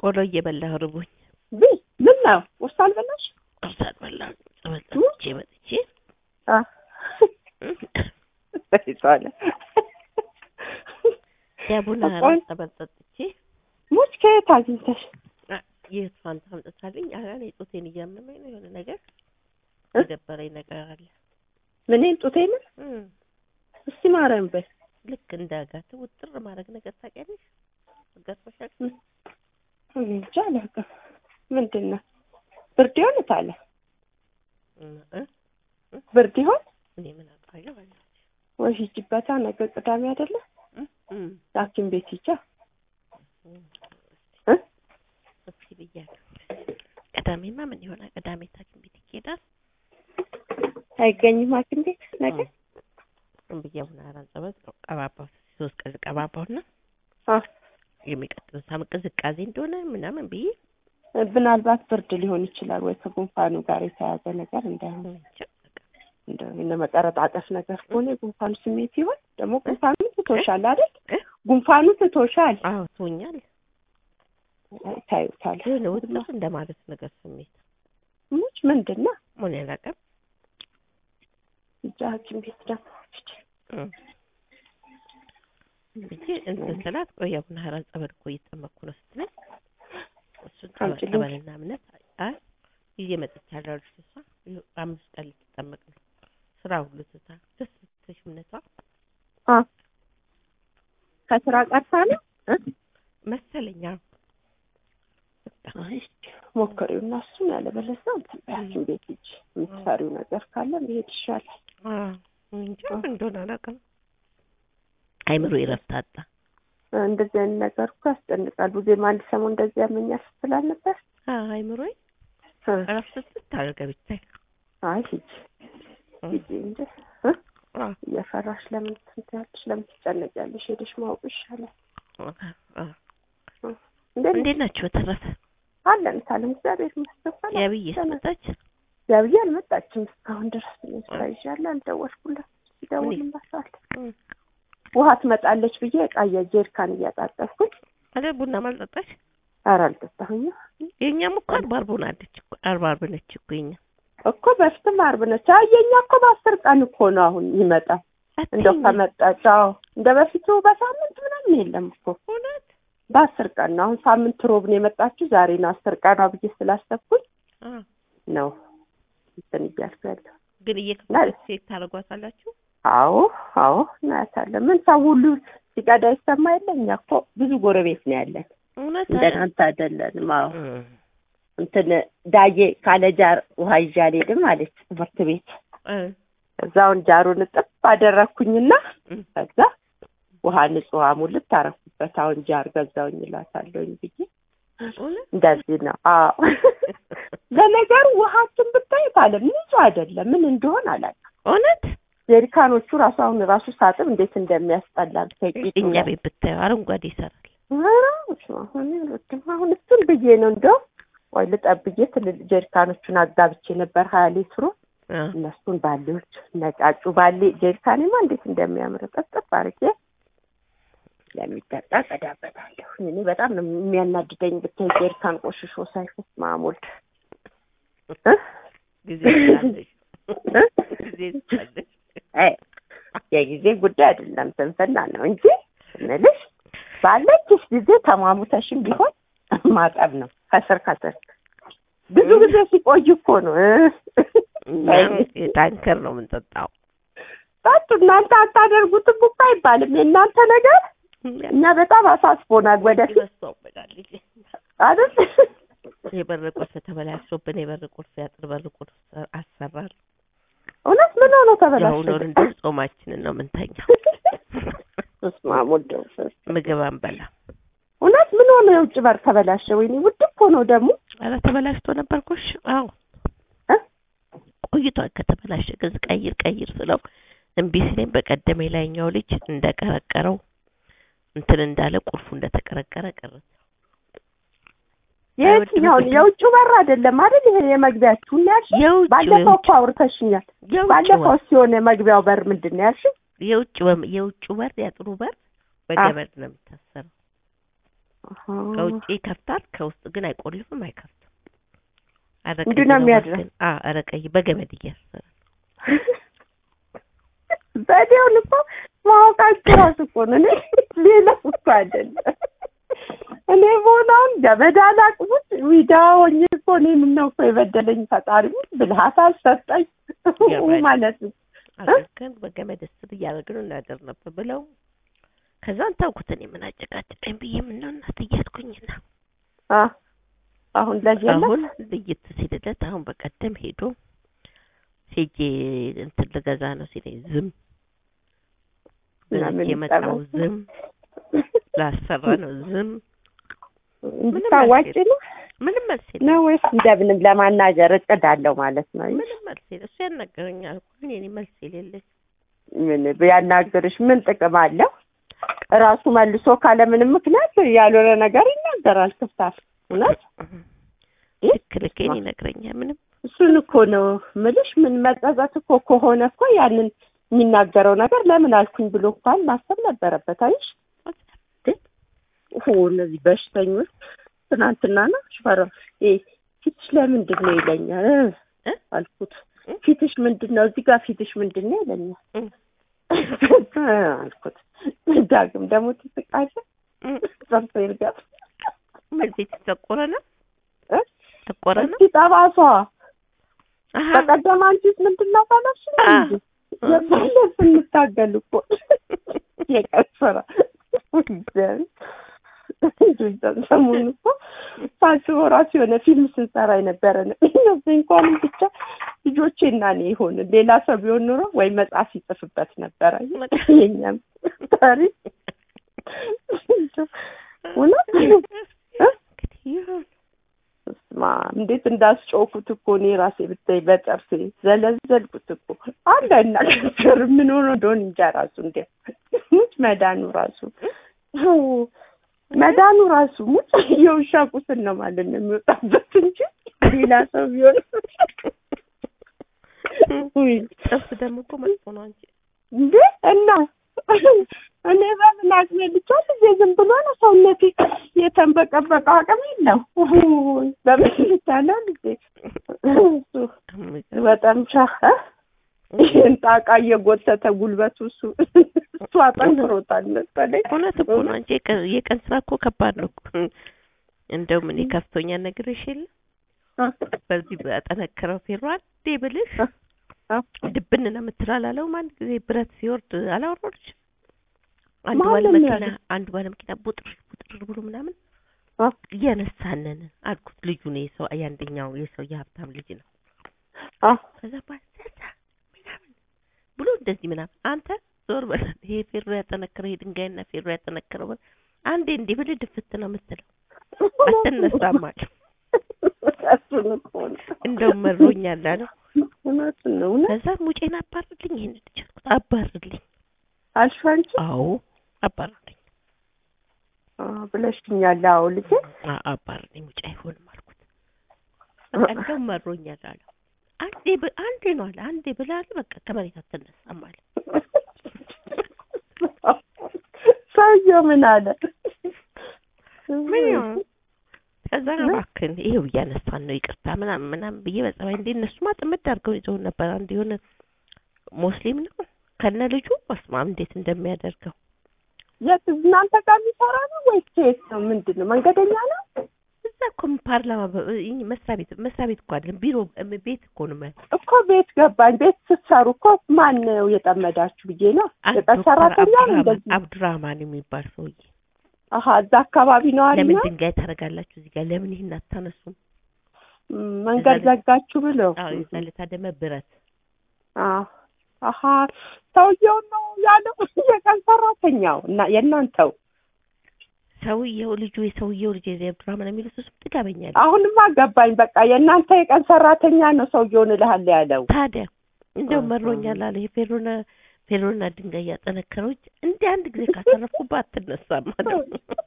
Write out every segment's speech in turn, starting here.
ቆሎ እየበላሁ ርቦኝ ብይ ምን ነው ቁርስ አልበላሽ? ቁርስ አልበላሁም። ጸበል ጠጥቼ መጥቼ አ ይቷለ ዳቦና ቆይ- ጸበል ጠጥቼ ሙች ከየት አግኝተሽ? የት ፋንታ አምጥታልኝ ኧረ እኔ ጡቴን እያመመኝ ነው የሆነ ነገር እ? የደበረኝ ነገር አለ ምኔን ጡቴን? እም፣ እስቲ ማርያም በይ ልክ እንደ አጋት ውጥር ማድረግ ነገር ታውቂያለሽ ገርፎሻል እኔ እንጃ አላውቅም። ምንድን ነው ብርድ ይሆን ታለ እ? ብርድ ይሆን እኔ ምን አውቃለሁ አለ ወይ ሂጂበታ። ነገ ቅዳሜ አይደለ? እም፣ ሐኪም ቤት ሂጃ። እም፣ እ? እስኪ ብያለሁ ቅዳሜማ ምን ይሆናል ቅዳሜ ሐኪም ቤት ይሄዳል አይገኝም ሐኪም ቤት ነገ። ዝም ብዬ አሁን አራት ጸበል ቀባባው ሶስት ቀን ቀባባውና አ የሚቀጥለው ሳምንት ቅዝቃዜ እንደሆነ ምናምን ብዬ ምናልባት ብርድ ሊሆን ይችላል ወይ ከጉንፋኑ ጋር የተያዘ ነገር እንዳይሆን እንጃ በቃ እንደው የነ መቀረጣጠፍ ነገር ከሆነ የጉንፋኑ ስሜት ይሆን ደግሞ ጉንፋኑ ትቶሻል አይደል? እ? ጉንፋኑ ትቶሻል። አዎ ትሆኛል ታዩታል። የሆነ ውጥር እንደማለት ነገር ስሜት ሙች ምንድን ነው ምን ያላቀም እዛ ሐኪም ቤት ደግሞ ብዬ እንትን ስላት ቆይ አቡነ ሀራ ጸበል እኮ እየተጠመቅኩ ነው ስትለኝ እሱን ጸበል አምጪልኝ። ጸበልና እምነት አይ ይዤ መጥቻለሁ አለች እሷ ይኸው አምስት ቀን ልትጠመቅ ነው ስራ ሁሉ ትታ ደስ ስትሽ እምነቷ አ ከስራ ቀርታ ነው እ? መሰለኝ አዎ አይ ሞክሪው እና እሱን ያለበለዚያ እንትን በይ ሐኪም ቤት ሂጂ። የምትሰሪው ነገር ካለ መሄድ ይሻላል። አዎ እንጃ ምን እንደሆነ አላውቅም አይምሮ ይረፍት አጣ እንደዚህ አይነት ነገር እኮ ያስጨንቃል። ቡዜም አንድ ሰሞን እንደዚህ ያመኛል ስትል አልነበር? አዎ አይምሮዬ እ። እረፍት ስታደርገ ብታይ አይ ሂጂ እ። ሂጂ እንደ እ? አዎ እየፈራሽ ለምን ትንትያለሽ? ለምን ትጨነቂያለሽ? ሄደሽ ማወቁ ይሻላል። አዎ እንዴት እንዴት ናችሁ በተረፈ አለን ሳለም እግዚአብሔር ይመስገን። ያብዬ መጣች ያብዬ አልመጣችም እስካሁን ድረስ እኔ ስራ ይዣለሁ። አልደወልኩላት። ይደውልላታል። እ። ውሃ ትመጣለች ብዬ ዕቃ የጀሪካን እያጣጠፍኩኝ አለ ቡና ማልጠጣሽ ኧረ አልጠጣሁኝም የእኛም እኮ አርባ አርብ ሆናለች እኮ አርባ አርብ ነች እኮ የኛ እኮ በፊትም ዓርብ ነች። አይ የኛ እኮ በአስር ቀን እኮ ነው አሁን ይመጣል። እንደው አትይኝ። ከመጣች አዎ እንደ በፊቱ በሳምንት ምናምን የለም እኮ እውነት በአስር ቀን ነው። አሁን ሳምንት ሮብ ነው የመጣችው። ዛሬ ነው አስር ቀኗ ብዬ ስላሰብኩኝ አ ነው እንትን እያልኩ ያለው። ግን እየከፈለች ሴት ታደርጓታላችሁ አዎ አዎ እናያታለን። ምን ሰው ሁሉ ሲቀዳ ይሰማ የለ እኛ እኮ ብዙ ጎረቤት ነው ያለን። እውነት እንደናንተ አይደለንም። አዎ እ እንትን ዳዬ ካለ ጃር ውሃ ይዤ አልሄድም አለች ትምህርት ቤት። እ እዛውን ጃሩን እጥፍ አደረግኩኝና እ ከዛ ውሃ ንጹህ ውሃ ሙልት ታረኩበት። አሁን ጃር ገዛውኝ እላታለሁኝ ብዬ እውነት እንደዚህ ነው። አዎ ለነገሩ ውሃችን ብታይ ካለ ንጹህ አይደለም። ምን እንደሆን አላውቅም። እውነት ጀሪካኖቹ ራሱ አሁን ራሱ ሳጥብ እንዴት እንደሚያስጠላ ብታይ ቂጡ እኛ ላይ። ቤት ብታዩ አረንጓዴ ይሰራል ኧረ በስመ አብ፣ እኔ አልወድም። አሁን እሱን ብዬ ነው እንደው ወይ ልጠብ ብዬ ትልልቅ ጀሪካኖቹን አጋብቼ ነበር ሀያ ሊትሩ አ እነሱን ባሌዎች ነጫጩ ባሌ ጀሪካኔማ እንዴት እንደሚያምር ጠጥብ አድርጌ ለሚጠጣ ቀዳበታለሁ። እኔ በጣም ነው የሚያናድደኝ ብታይ ጀሪካን ቆሽሾ ሳይፈስ ማሞል እ? ጊዜ ትላለች እ? ጊዜ ትላለች አይ የጊዜ ጉዳይ አይደለም ስንፍና ነው እንጂ ስንልሽ ባለችሽ ጊዜ ተሟሙተሽም ቢሆን ማጠብ ነው ከስር ከስር ብዙ ጊዜ ሲቆይ እኮ ነው እ? እኛ የታንከር ነው የምንጠጣው ጠጡ እናንተ አታደርጉትም እኮ አይባልም የእናንተ ነገር እኛ በጣም አሳስቦናል ወደፊት ይበሳውበታል ልጄ አይደል የበር ቁልፍ ተበላሽቶብን የበር ቁልፍ ያጥር በር ቁልፍ አሰራል እውነት ምን ሆኖ የአሁኑን ተበላሸ እንደ ጾማችንን ነው የምንተኛው በስመ አብ ወወልድ ወመንፈስ ቅዱስ። ምግብ አንበላ እውነት ምን ሆኖ የውጭ በር ተበላሸ ወይኔ ውድ እኮ ነው ደግሞ ኧረ ተበላሽቶ ነበር ጎሽ አዎ እ? ቆይቷል ከተበላሸ ግን ቀይር ቀይር ስለው እምቢ ሲለኝ በቀደም የላይኛው ልጅ እንደቀረቀረው እንትን እንዳለ ቁልፉ እንደተቀረቀረ ቀረ የትኛውን የውጭ በር አይደለም አይደል ይሄ የመግቢያችሁን ነው ያልሽኝ የውጭ ባለፈው የውጭ እኮ አውርተሽኛል የውጭ ባለፈው በር ሲሆን የመግቢያው በር ምንድን ነው ያልሽኝ የውጭ ወም- የውጭ በር ያጥሩ በር በገመድ ነው የሚታሰረው አሃ። ከውጭ ይከፍታል፣ ከውስጥ ግን አይቆልፍም፣ አይከፍትም። ኧረ እንዲሁ ቀይ ነው የሚያድረው? እባክህን። አዎ ኧረ ቀይ በገመድ እያሰረ በዴውን እኮ ማወቃቸው ራሱ እኮ ነው። እኔ ሌላ እኮ አይደለም። እኔ በሆነውን ገመድ አላቅሙት ዊዳ ሆኜ እኮ እኔ ምነው እኮ የበደለኝ ፈጣሪ ብልሃት አልሰጠኝ ገመድ። ማለት ነው። አድርገን በገመድ እስር እያደረግን እናደር ነበር ብለው ከዛን ተውኩት። እኔ ምን አጨቃጨቀኝ ብዬ ምነው እናት እያልኩኝና አ አሁን ለዚህ የለም? አሁን ልይት ሲልለት አሁን በቀደም ሄዶ ሄጄ እንትን ልገዛ ነው ሲለኝ ዝም እና ምን በልቼ የመጣው ይጠበስ? ዝም ላሰራ ነው ዝም እንድታዋጭ ነው ምንም መልስ የለም ነው ወይስ እንደምንም ለማናገር እቅድ አለው ማለት ነው? ምንም መልስ የለም እሱ ያናገረኛል እኮ ግን የኔ መልስ የሌለኝ ምን ቢያናግርሽ ምን ጥቅም አለው? ራሱ መልሶ ካለምንም ምክንያት ያልሆነ ነገር ይናገራል። ክፍታፍ እውነት ልክ ልኬን ይነግረኛል ምንም እሱን እኮ ነው ምልሽ። ምን መጸጸት እኮ ከሆነ እኮ ያንን የሚናገረው ነገር ለምን አልኩኝ ብሎ እንኳን ማሰብ ነበረበት። አይሽ ኦ እነዚህ በሽተኞች ትናንትና ነው ሽፈራ እ ፊትሽ ለምንድን ነው ይለኛል እ እ? አልኩት። እ? ፊትሽ ምንድን ነው እዚህ ጋር ፊትሽ ምንድን ነው ይለኛል እ? አልኩት። ዳግም ደግሞ ትስቃለህ እ? ጸርቶ ይርጋል መልስ የተጠቆረ ነው እ? ጠቆረ ነው እስኪ ጠባሷ አሀ በቀደም አንቺስ ምንድን ነው ባላሽ አ። የባለ ስንታገል እኮ የቀን ስራ ሰሞኑን እኮ ሳስበው ራሱ የሆነ ፊልም ስንሰራ የነበረ ነው እነዚህ እንኳንም ብቻ ልጆቼና እኔ ይሆን ሌላ ሰው ቢሆን ኑሮ ወይ መጽሐፍ ይጽፍበት ነበረ የኛም ታሪክ እውነት እ? እንግዲህ ይሁን ስማ እንዴት እንዳስጮኩት እኮ እኔ ራሴ ብታይ በጥርሴ ዘለዘልኩት እኮ አንድ አይናገር ምን ሆኖ እንደሆነ እንጃ ራሱ እንደ ሙች መዳኑ ራሱ አዎ፣ መዳኑ ራሱ ሙች የውሻ ቁስል ነው ማለት ነው የሚወጣበት እንጂ ሌላ ሰው ቢሆን ውይ ጥርስ ደግሞ እኮ መጥፎ ነው አንቺ እንዴ እና እኔ በምን አቅሜ ብቻ ልጄ ዝም ብሎ ነው ሰውነቴ የተንበቀበቀ አቅም የለው ውይ፣ በምን ልቻለው ልጄ እሱ በጣም ቻ ይህን ጣቃ እየጎተተ ጉልበቱ እሱ እሱ አጠንክሮታል መሰለኝ። እውነት እኮ ነው አንቺ የቀን የቀን ስራ እኮ ከባድ ነው እኮ እንደውም እኔ ከፍቶኛል ነግሬሽ የለ በዚህ በጠነከረው ፌሮ አንዴ ብልሽ ድብን ነው የምትለው አላለውም አንድ ጊዜ ብረት ሲወርድ አላወረድሽ አንድ ማን ባለ ነው መኪና ያለው? አንድ ባለ መኪና ቡጥር ቡጥር ብሎ ምናምን አ? እያነሳነን አልኩት ልጁ ነው የሰው የአንደኛው የሰው የሀብታም ልጅ ነው አ ከዛ ባሰሳ ምናምን ብሎ እንደዚህ ምናምን አንተ ዞር በል ይሄ ፌሮ ያጠነክረው ይሄ ድንጋይና ፌሮ ያጠነክረው በል አንዴ እንዲህ ብልህ ድፍት ነው የምትለው አትነሳም አለ እሱን እኮ ነው። እንደውም መሮኛል አለው እውነቱን ነው እውነት ከዛ ሙጬን አባርልኝ ይሄን ልጅ አልኩት አባርልኝ አልሽ አንቺ አዎ አባርልኝ አ፣ ብለሽኛል። አዎ ልጄ አ- አባርልኝ ሙጬ አይሆንም አልኩት በቃ እንደውም መሮኛል አለው አንዴ ብ- አንዴ ነው አለ አንዴ ብላል በቃ ከመሬት አትነሳም አለ ሰውየው ምን አለ? ምን ይሆን ከዛ እባክህን ይሄው እያነሳን ነው ይቅርታ ምናምን ምናምን ብዬ በጸባይ እንደ እነሱማ ጥምድ አድርገው ይዘውን ነበር አንድ የሆነ ሙስሊም ነው ከነ ልጁ በስማም እንዴት እንደሚያደርገው የት እናንተ ጋር የሚሰራ ነው ወይስ የት ነው? ምንድን ነው? መንገደኛ ነው? እዛ እኮ ፓርላማ በ- ይህ መስሪያ ቤት መስሪያ ቤት እኮ አይደለም ቢሮ እም- ቤት እኮ ነው ማለት እኮ ቤት ገባኝ። ቤት ስትሰሩ እኮ ማን ነው የጠመዳችሁ ብዬ ነው። አንድ የቀን ዶክተር ሰራተኛ ነው አብዱራህማን እንደዚህ? አብዱራህማን የሚባል ሰውዬ አሀ እዛ አካባቢ ነው አለ ለምን ድንጋይ ታደርጋላችሁ እዚህ ጋር ለምን ይህን አታነሱም መንገድ እዛ ላይ- ዘጋችሁ ብለው አዎ የዛ ዕለት አደመ ብረት አዎ። አሀ ሰውየው ነው ያለው የቀን ሰራተኛው እና የእናንተው ሰውየው ልጁ የሰውየው ልጅ የዚህ አብዱራህማን የሚሉት እሱም ጥጋበኛል አሁንማ ገባኝ። በቃ የእናንተ የቀን ሰራተኛ ነው ሰውየውን እልሃለሁ ያለው። ታዲያ እንደው አሃ። መሮኛል አለ ይሄ ፌሮና ፌሮና ድንጋይ ያጠነከረው እጅ እንደ አንድ ጊዜ ካሰረፍኩባት አትነሳም አለው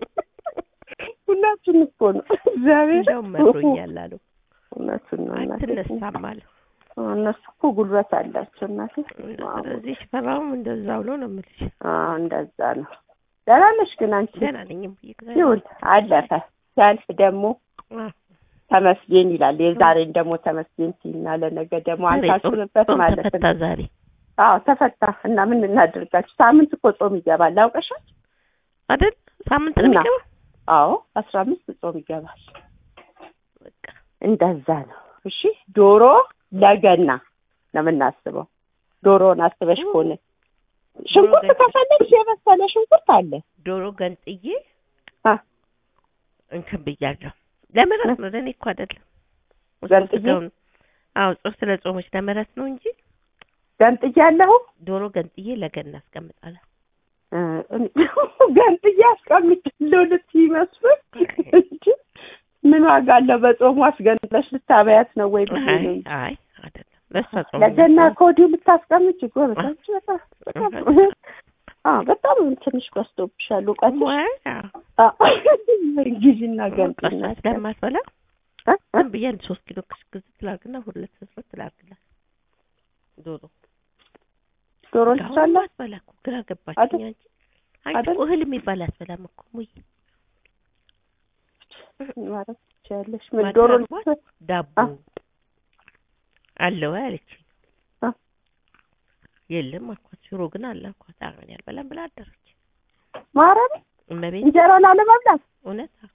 እውነቱን እኮ ነው እግዚአብሔር እንደው መሮኛል አለው እውነቱን ነው እናቴ። አትነሳም አለው እነሱ እኮ ጉልበት አላቸው እናቴ። ስለዚህ ሽፈራውም እንደዛ ብሎ ነው የምልሽ አዎ እንደዛ ነው። ደህና ነሽ ግን አንቺ? ደህና ነኝ እምዬ እግዚአብሔር ይሁን አለፈ። ሲያልፍ ደግሞ አ፣ ተመስገን ይላል። የዛሬን ደግሞ ተመስገን ሲና ለነገ ደግሞ ዛሬ ጾም- አንታስብበት ጾም ማለት ተፈታ ነው። ዛሬ አዎ ተፈታ እና ምን እናድርጋችሁ? ሳምንት እኮ ጾም ይገባል አውቀሻል? አይደል? ሳምንት ነው እና የሚገባው። አዎ አስራ አምስት ጾም ይገባል። በቃ እንደዛ ነው። እሺ ዶሮ ለገና ነው የምናስበው። ዶሮውን አስበሽ ከሆነ ሽንኩርት ገንጥዬ- ከፈለግሽ የበሰለ ሽንኩርት አለ። ዶሮ ገንጥዬ አ እንትን ብያለሁ። ለምረት ነው ለእኔ እኮ አይደለም። እሱ ገንጥዬ? ስጋውን አዎ ጾም ስለ ጾሞች ለምረት ነው እንጂ ገንጥዬ ያለሁ ዶሮ ገንጥዬ ለገና አስቀምጣለሁ። ገንጥዬ አስቀምጫለሁ ልትይ ይመስል እንጂ ምን ዋጋ አለው? በጾሙ አስገንጥለሽ ልታበያት ነው ወይ ብዬ አይ ነው እንጂ። አይ አይደለም ለእሷ ጾም ለገና ነው። ከወዲሁ ልታስቀምጭ ጎበዝ። አንቺ በጣም በጣም አዎ በጣም ትንሽ በዝቶብሻል እውቀትሽ። ወይ አዎ ጊዜና ገንጥና ቀስ ስለማትበላ እ? እ? ዝም ብዬ አንድ ሶስት ኪሎ ክስክዝ ትላርግና ሁለት ስስት ትላርግላት ዶሮ ዶሮ አሁን ልትቻላት አትበላ እኮ ግራ ገባችኝ። አይደል? አንቺ አንቺ አይደል? እኮ እህል የሚባል አትበላም እኮ ሙይ ማለት ትችያለሽ። ምን ማታ ዶሮ አርቧል? ልትቻ- ዳቦ አ? አለ ወይ አለችኝ። አ? የለም አልኳት። ሽሮ ግን አለ አልኳት። አሁን ያልበላም ብላ አደረች። ማረም እመቤት እንጀራ ላለመብላት እውነት አዎ።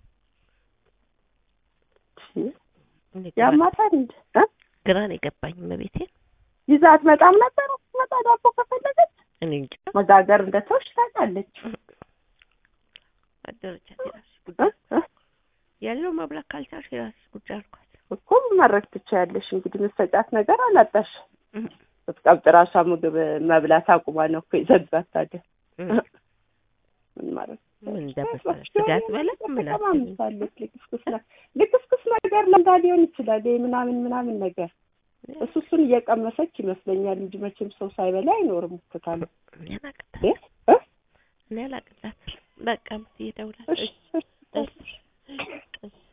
እኔ ግራ- ያማታል እንጂ እ? ግራ ነው የገባኝ እመቤቴ። ይዛት መጣም ነበር መጣ ዳቦ ከፈለገች እኔ እንጃ መጋገር እንደተውሽ ታውቃለች። አደረቻት። የራስሽ እ? ጉዳይ እ? ያለው መብላት ካልቻልሽ የራስሽ ጉዳይ አልኳት። እኮ ማድረግ ትችያለሽ። እንግዲህ መሰጫት ነገር አላጣሽ። እም፣ ስትቀብጥ ራሷ ምግብ መብላት አቁማ ነው እኮ የዘጋት። ታዲያ እም። ምን ማለት ምን እንደመሰለሽ ስጋ ትበላ ምን አትበላ። ተማምሳለች። ልክስክስ ነ- ልክስክስ ነገር ለምዳ ሊሆን ይችላል። ይሄ ምናምን ምናምን ነገር እሱ እሱን እየቀመሰች ይመስለኛል እንጂ መቼም ሰው ሳይበላ አይኖርም። እክታለ እኔ አላቅላት እ? እ? እኔ አላቅላት። በቃ ምትሄደውላት እሺ እሺ እሺ